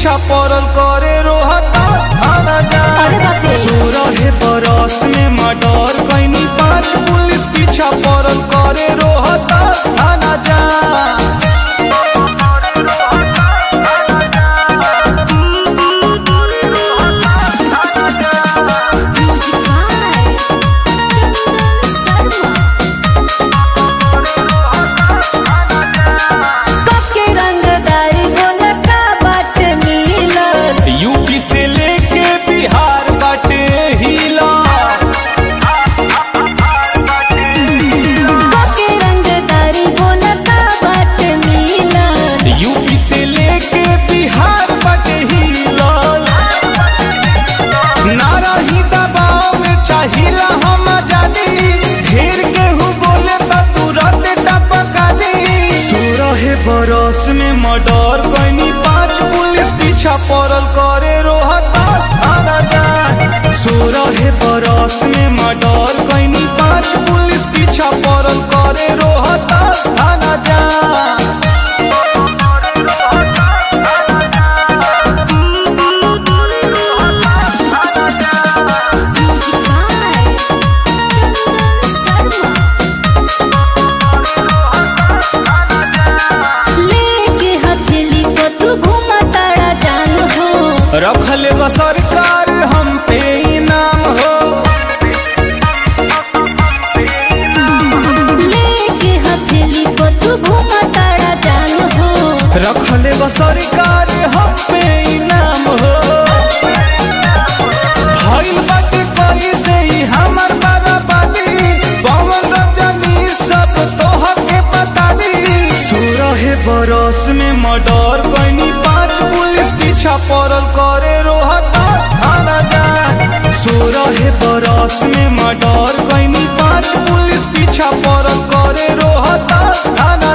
पीछा पड़ल करे रोहतास थाना जा अरे बाप रे। सोरह बरस में मर्डर कैनी पांच पुलिस पीछा पड़ल करे रोहतास थाना जा म्यूजिक बाय चंदन शर्मा कब के रंगदारी बोला का बाट मिलल यूपी से लेके बिहार बाटे हिला कब के रंगदारी बोला का बाट मिलल यूपी से लेके बिहार बाटे हिलल नारा ही दबाव में चाहिला हम आजादी ढेर केहू बोले त तुरंत टपका दी सोलह बरस में मर्डर कैनी पांच पुलिस पीछा पड़ल करे रोहतास थाना जा सोलह बरस में मर्डर कैनी पांच पुलिस पीछा पड़ल करे रोहतास थाना जा म्यूजिक बाय चंदन शर्मा लेके हथेली को तू घुमा ताड़ा जान हो रखले बा सरकार हम पे इनाम हो लेके हथेली को तू घुमा ताड़ा जान हो रखले बा सरकार हम पे इनाम हो भइल बाटे कैसे ही हमर बराबरी पवन रजनी सब तोह के बता दी सोलह बरस में मर्डर कैनी पांच पुलिस पीछा पड़ल करे रोहतास थाना जा सोलह बरस में मर्डर कैनी पांच पुलिस पीछा पड़ल करे रोहतास थाना